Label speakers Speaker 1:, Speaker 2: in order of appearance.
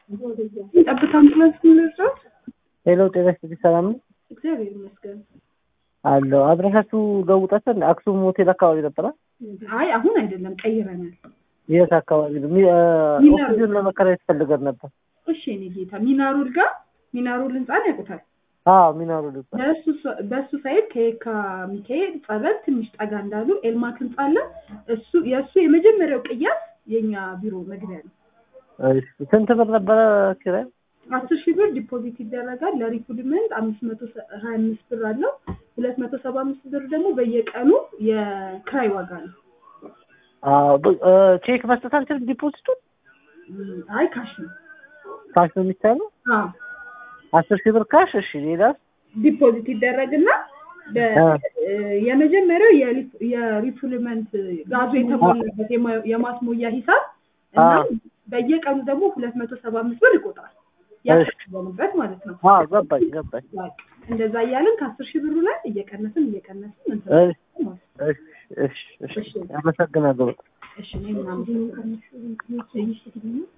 Speaker 1: ጠብታ አምቡላንስ ምንድረስ
Speaker 2: ሄሎ ጤና ይስጥልኝ ሰላም ነው
Speaker 1: እግዚአብሔር ይመስገን።
Speaker 2: አለው አድራሻችሁ ለውጣችን አክሱም ሆቴል አካባቢ ነበረ
Speaker 1: አይ አሁን አይደለም ቀይረናል።
Speaker 2: የት አካባቢ ነው ሚ- እ፣
Speaker 1: ሚናሮ።
Speaker 2: ኦክሲጅን ለመከራየት ፈልገን ነበር
Speaker 1: እሺ እኔ ጌታ ሚናሩል ጋር ሚናሩል ህንፃን ያውቁታል።
Speaker 2: አዎ ሚናሩ ልባ
Speaker 1: በእሱ ሰ- በእሱ ሳይድ ከየካ ሚካኤል ጸበል ትንሽ ጠጋ እንዳሉ ኤልማክ ህንፃ አለ። እሱ የእሱ የመጀመሪያው ቅያስ የኛ ቢሮ መግቢያ ነው።
Speaker 2: ስንት ብር ነበረ ኪራይ
Speaker 1: አስር ሺህ ብር ዲፖዚት ይደረጋል። ለሪኩድመንት አምስት መቶ ሀያ አምስት ብር አለው። ሁለት መቶ ሰባ አምስት ብር ደግሞ በየቀኑ የክራይ ዋጋ ነው።
Speaker 2: አዎ ብ- እ፣ ቼክ መስጠት አንችልም ዲፖዚቱን
Speaker 1: እም፣ አይ ካሽ ነው።
Speaker 2: ካሽ ነው የሚቻለው
Speaker 1: አዎ
Speaker 2: አስር ሺህ ብር ካሽ እሺ ሌላስ
Speaker 1: ዲፖዚት ይደረግና በ-
Speaker 2: አ።
Speaker 1: እ፣ የመጀመሪያው የሪፍ- የሪፉልመንት ጋዙ የተሞላበት የማ- የማስሞያ ሂሳብ እና
Speaker 2: አ።
Speaker 1: በየቀኑ ደግሞ ሁለት መቶ ሰባ አምስት ብር ይቆጥራል
Speaker 2: እሺ።
Speaker 1: ያስበሉበት ማለት ነው።
Speaker 2: አዎ ገባኝ ገባኝ
Speaker 1: በቃ እንደዛ እያልን ከአስር ሺህ ብሩ ላይ እየቀነስን እየቀነስን እንትን
Speaker 2: እሺ
Speaker 1: ማለት ነው።
Speaker 2: እሺ እሺ እሺ አመሰግናለሁ
Speaker 1: እሺ እኔ ምናምን